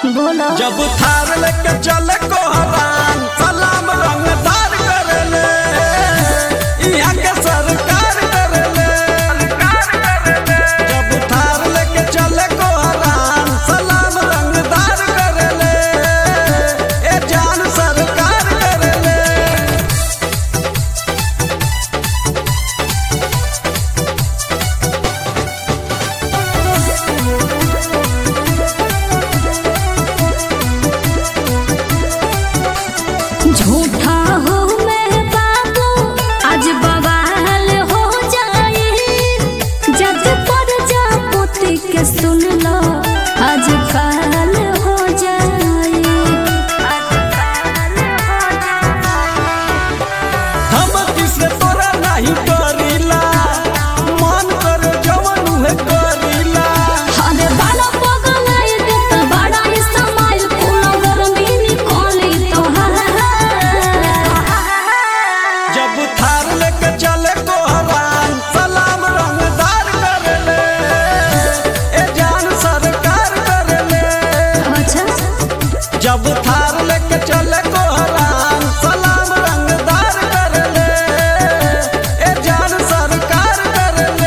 बोलो जब थार लेके चले कोहरान सलाम रंगदार करेले यहाँ के सरकार करेले जब थार लेके चले कोहरान सलाम रंगदार करेले ए जान सरकार करेले झूठा हो मैं बाबू आज बवाल हो जाए जज पर जा पोती के सुन लो आज काल हो जाए हम किसे तोरा नहीं करीला मन कर जवन उहे करीला अरे बड़ा पगलाइ देता बड़ा इस्तेमाल कोनो गरमी निकाली तोहार जब थार लेके चले कोहरान सलाम रंगदार करेले ए जान सरकार करेले अच्छा जब थार लेके चले कोहरान सलाम रंगदार करेले ए जान सरकार करेले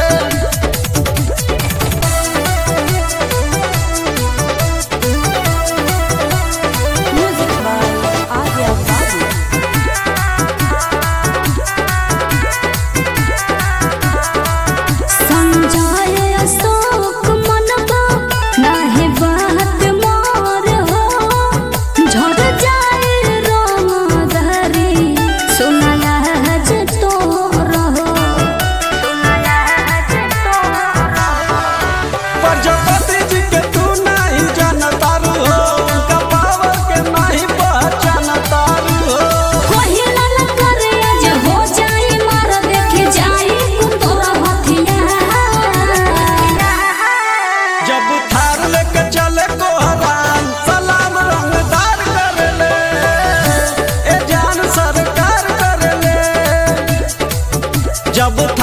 म्यूजिक बाय आर्या बाबू संजय अशोक मनबा नाहे बात मोर हो झड़ जाए रोम धरी सुनला हज तो रहो प्रजापति जी के तू नहीं जानतारू हो उनका पावर के नहीं पहचानतारू हो कोहिला न करे आज हो जाए मार देखे जाए कुतोरा हथिया जब थार लेके चले कोहरान सलाम रंगदार करेले ए जान सरकार करेले जब